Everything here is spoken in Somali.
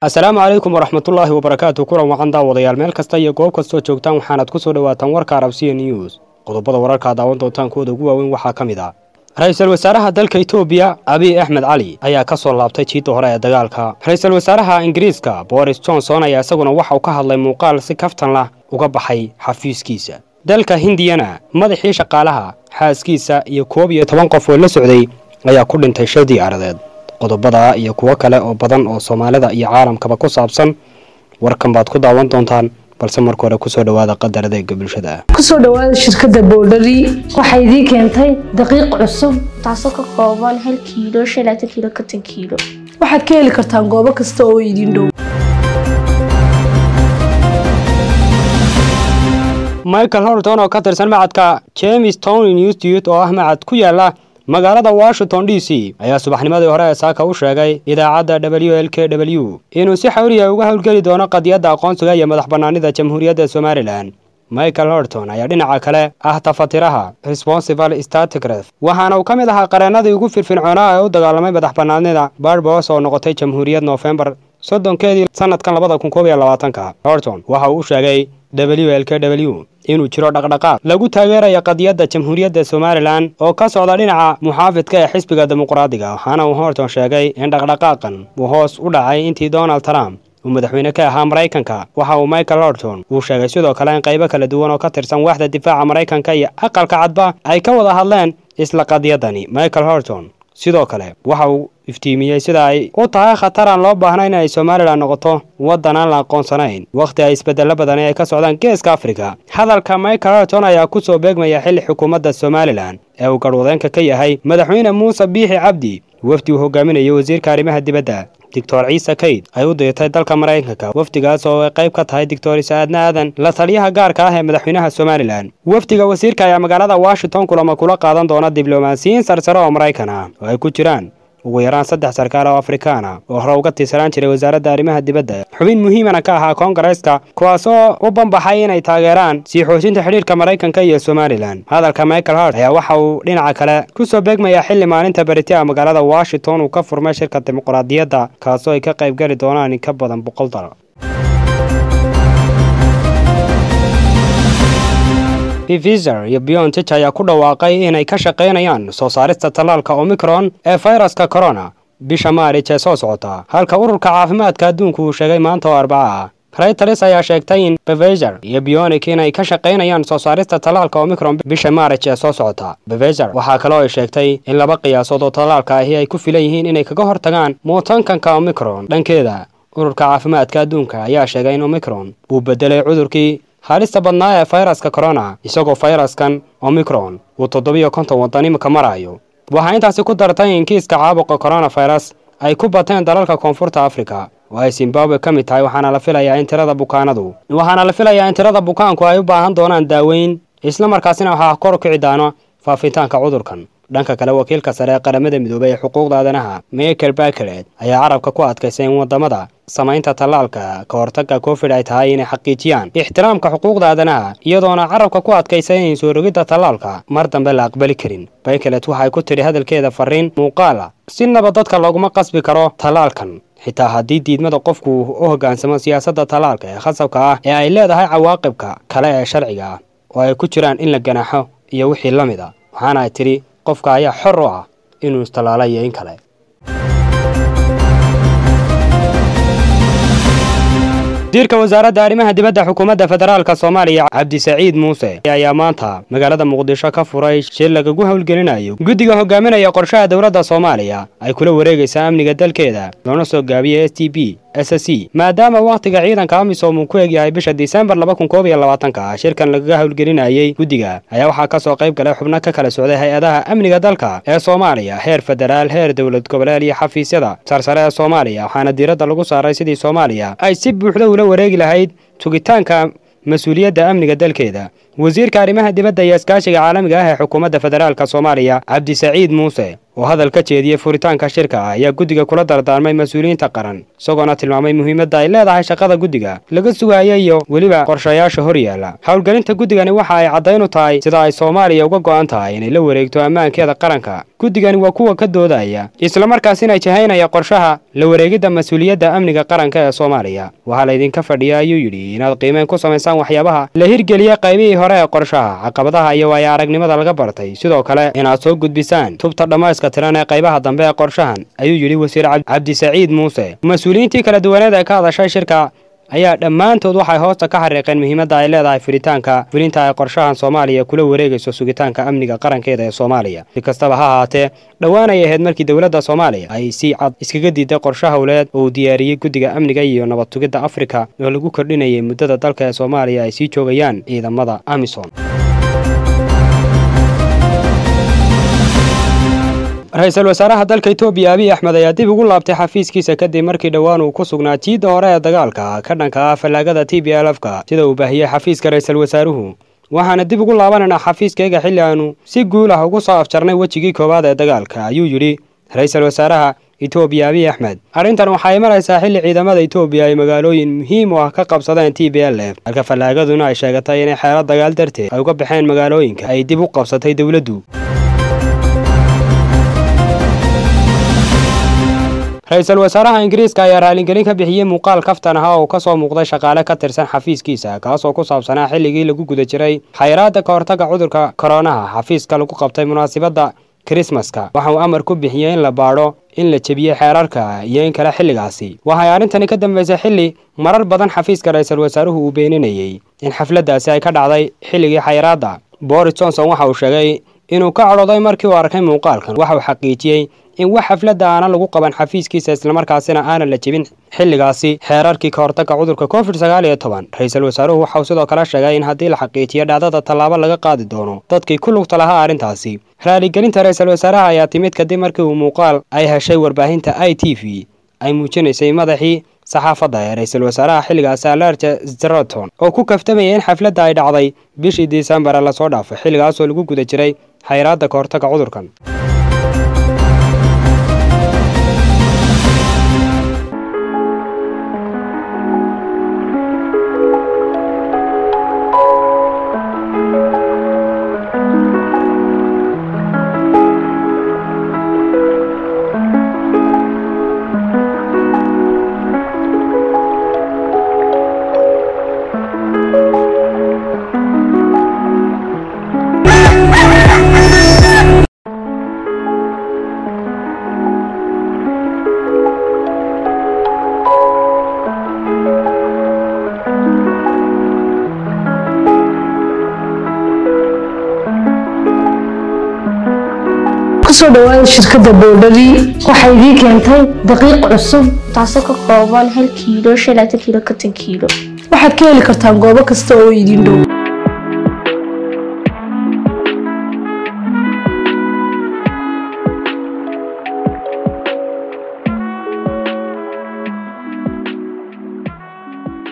asalaamu calaykum waraxmatullaahi wabarakaatu kulan wacan daawadayaal meel kasta iyo goob kastoo joogtaan waxaanaad ku soo dhowaataan warka arabsiya news qodobada wararkaa daawan doontaan kuwooda ugu waaweyn waxaa ka mid ah ra-iisul wasaaraha dalka etoobiya abiy axmed cali ayaa ka soo laabtay jiidda hore ee dagaalka ra-iisul wasaaraha ingiriiska boris johnson ayaa isaguna waxa uu ka hadlay muuqaal si kaftan lah uga baxay xafiiskiisa dalka hindiyana madaxii shaqaalaha xaaskiisa iyo koob iyo toban qof oo la socday ayaa ku dhintay shil diyaaradeed qodobada iyo kuwo kale oo badan oo soomaalida iyo caalamkaba ku saabsan warkan baad ku daawan doontaan balse marka hore kusoo dhowaada qadar adeega bulshada kusoo dhawaada shirkadda boodhari waxay idiin keentay daqiiq cusub taasoo ka kooban hal kiilo shan laatan kiilo konton kiilo waxaad ka heli kartaan goobo kasta oo idin dhow michael horton oo ka tirsan macadka james town institute oo ah macad ku yaala magaalada washington d c ayaa subaxnimadii hore ee saaka u sheegay idaacadda w l k w inuu si xawliya uga howlgeli doono qadiyadda aqoonsiga iyo madax bannaanida jamhuuriyadda somalilan michael horton ayaa dhinaca kale ah tafatiraha responsible staticref waxaana uu ka mid ahaa qareennadii ugu firfircoonaa ee u dagaalamay madax bannaanida barbos oo noqotay jamhuuriyad noofembar soddonkeedii sanadkan labada kun koob iyo labaatanka horton waxa uu u sheegay w l k w inuu jiro dhaqdhaqaaq lagu taageeraya qadiyadda jamhuuriyadda somalilan oo ka socda dhinaca muxaafidka ee xisbiga dimuqraadiga waxaana uu horton sheegay in dhaqdhaqaaqan uu hoos u dhacay intii donald trump uu madaxweyne ka ahaa maraykanka waxa uu michael horton uu sheegay sidoo kale in qaybo kala duwan oo ka tirsan waaxda difaaca maraykanka iyo aqalka cadba ay ka wada hadleen isla qadiyadani michael horton sidoo kale waxa uu iftiimiyey sida ay u tahay khatar aan loo baahnayn inay somalilan noqoto waddan aan la aqoonsanayn wakhti ay isbeddello badani ay ka socdaan geeska afrika hadalka michael horton ayaa ku soo beegmaya xilli xukuumadda somalilan ee uu garhwadeenka ka yahay madaxweyne muuse biixi cabdi wafdi uu hogaaminayay wasiirka arrimaha dibadda doctor ciise kayd ay u dirtay dalka maraykanka wafdigaas oo ay qayb ka tahay doctor isaadna aadan la taliyaha gaarka ah ee madaxweynaha somalilan wafdiga wasiirka ayaa magaalada washington kulama kula qaadan doona diblomaasiyiin sarsare oo maraykan ah oo ay ku jiraan ugu yaraan saddex sarkaal oo afrikaana oo hore uga tiirsanaan jiray wasaaradda arrimaha dibadda xubin muhiimana ka ahaa koongareeska kuwaasoo u banbaxay inay taageeraan sii xoojinta xidhiirka maraykanka iyo somalilan hadalka michael hart ayaa waxa uu dhinaca kale ku soo beegmayaa xilli maalinta beritia magaalada washington uu ka furmay shirka dimuqraadiyadda kaasoo ay ka qayb geli doonaan in ka badan boqol dal pfizer iyo biontich ayaa ku dhawaaqay inay ka shaqaynayaan soo saarista tallaalka omicron ee fayraska corona bisha maarij ee soo socota halka ururka caafimaadka adduunku uu sheegay maanta oo arbaca ah raytals ayaa sheegtay in pfizer iyo bionik inay ka shaqaynayaan soo saarista tallaalka omicron bisha maarij ee soo socota pfizer waxaa kaloo ay sheegtay in laba qiyaasood oo tallaalka ahi ay ku filan yihiin inay kaga hortagaan muutankanka omicron dhankeeda ururka caafimaadka adduunka ayaa sheegay in omicron uu bedelay cudurkii halista badnaa ee fayraska corona isagoo fayraskan omicron uu toddobiyo konton waddan imika marayo waxaa intaasi ku dartay in kiiska caabuqa coronafirus ay ku bateen dalalka koonfurta afrika oo ay zimbabwe ka mid tahay waxaana la filayaa in tirada bukaanadu waxaana la filayaa in tirada bukaanku ay u baahan doonaan daaweyn isla markaasina waxaa kor u kici doono faafitaanka cudurkan dhanka kale wakiilka sare ee qaramada midoobay ee xuquuqda aadanaha michael bakelet ayaa carabka ku adkaysay in waddamada samaynta tallaalka ka hortagga covid ay tahay inay xaqiijiyaan ixtiraamka xuquuqda aadanaha iyadoona carabka ku adkaysay in soo rogidda tallaalka mar dambe la aqbali karin bakelet waxay ku tidhi hadalkeeda fariin muuqaala sinaba dadka looguma qasbi karo tallaalkan xitaa haddii diidmada qofku u hoggaansamo siyaasadda tallaalka ee khasabka ah ee ay leedahay cawaaqibka kale ee sharciga ah oo ay ku jiraan in la ganaaxo iyo wixii la mid a waxaana ay tidhi qofka ayaa xor u ah inuu istallaala iyo in kale wasiirka wasaaradda arrimaha dibadda xukuumadda federaalka soomaaliya cabdisaciid muuse ayaa maanta magaalada muqdisho ka furay shir lagagu howlgelinayo guddiga hogaaminaya qorshaha dowladda soomaaliya ay kula wareegaysaa amniga dalkeeda loona soo gaabiya s t b s c maadaama wakhtiga ciidanka amisom uu ku egyahay bisha disembar laba kun koob iyo labaatanka shirkan lagaga howlgelinayey guddiga ayaa waxaa ka soo qayb galay xubno ka kala socday hay-adaha amniga dalka ee soomaaliya heer federaal heer dowlad goboleed iyo xafiisyada sarsare ee soomaaliya waxaana diiradda lagu saaray sidii soomaaliya ay si buuxda ula wareegi lahayd tugitaanka mas-uuliyadda amniga dalkeeda wasiirka arrimaha dibadda iyo iskaashiga caalamiga ah ee xukuumadda federaalka soomaaliya cabdisaciid muuse oo hadal ka jeediyey furitaanka shirka ayaa guddiga kula dardaarmay mas-uuliyiinta qaran isagoona tilmaamay muhiimadda ay leedahay shaqada guddiga laga sugaya iyo weliba qorshayaasha hor yaalla howlgelinta guddigani waxa ay caddayn u tahay sida ay soomaaliya uga go'an tahay inay la wareegto ammaankeeda qaranka guddigani waa kuwa ka doodaya islamarkaasina jahaynaya qorshaha la wareegidda mas-uuliyadda amniga qaranka ee soomaaliya waxaa laydinka fadhiya ayuu yidhi inaad qiimeyn ku samaysaan waxyaabaha la hirgeliyey qaybihii hore ee qorshaha caqabadaha iyo waaya aragnimada laga bartay sidoo kale inaad soo gudbisaan tubta dhammayska tiran ee qaybaha dambe ee qorshahan ayuu yidhi wasiir cabdisaciid muuse mas-uuliyiintii kala duwaneed ee ka hadashay shirka ayaa dhammaantood waxay hoosta ka xariiqeen muhiimadda ay leedahay furitaanka fulinta ay qorshahan soomaaliya kula wareegayso sugitaanka amniga qarankeeda ee soomaaliya si kastaba ha ahaatee dhowaanay ahayd markii dowladda soomaaliya ay si cad iskaga diiday qorshe howleed oo uu diyaariyey guddiga amniga iyo nabad tugidda afrika oo lagu kordhinayay muddada dalka ee soomaaliya ay sii joogayaan ciidamada amisom ra-iisul wasaaraha dalka etoobiya abiy axmed ayaa dib ugu laabtay xafiiskiisa kadib markii dhowaan uu ku sugnaa jiidda hore ee dagaalka ka dhanka ah fallaagada t b lfka sida uu baahiyey xafiiska ra-iisul wasaaruhu waxaana dib ugu laabanaynaa xafiiskayga xilli aanu si guul ah ugu soo afjarnay wejigii koowaad ee dagaalka ayuu yidhi ra-iisul wasaaraha etoobiya abiy axmed arrintan waxay maraysaa xilli ciidamada etoobiya ay magaalooyin muhiim u ah ka qabsadeen t b l f halka fallaagaduna ay sheegatay inay xeelo dagaal darteed ay uga baxeen magaalooyinka ay dib u qabsatay dowladdu ra-iisul wasaaraha ingiriiska ayaa raalingelin ka bixiyey muuqaal kaftan ah oo ka soo muuqday shaqaale ka tirsan xafiiskiisa kaasoo ku saabsanaa xilligii lagu guda jiray xayraadda ka hortagga cudurka koronaha xafiiska lagu qabtay munaasabadda krismaska waxa uu amar ku bixiyey in la baadho in la jebiyey xeerarka iyo in kale xilligaasi waxay arrintani ka dambaysay xilli marar badan xafiiska ra-iisul wasaaruhu uu beeninayey in xafladdaasi ay ka dhacday xilligii xayraadda boris johnson waxa uu sheegay inuu ka cadhooday markii uu arkay muuqaalkan waxa uu xaqiijiyey in wax xafladda aanan lagu qaban xafiiskiisa islamarkaasina aanan la jebin xilligaasi xeerarkii ka hortagga cudurka covid sagaal iyo toban ra-iisul wasaaruhu waxauu sidoo kale sheegay in haddii la xaqiijiyo dhacdada tallaabo laga qaadi doono dadkii ku lugta lahaa arrintaasi raaligelinta ra-iisul wasaaraha ayaa timid kadib markii uu muuqaal ay heshay warbaahinta i t v ay muujinaysay madaxii saxaafadda ee ra-iisul wasaaraha xilligaasi alerja zeraton oo ku kaftamayay in xafladda ay dhacday bishii disembar ee lasoo dhaafay xilligaasoo lagu guda jiray xayraadda ka hortagga cudurkan kusoo dhawaada shirkadda boodhari waxay idiin keentay daqiiq cusub taasoo ka kooban hal kiilo shan laatan kiilo konton kiilo waxaad ka heli kartaan goobo kasta oo idin dhow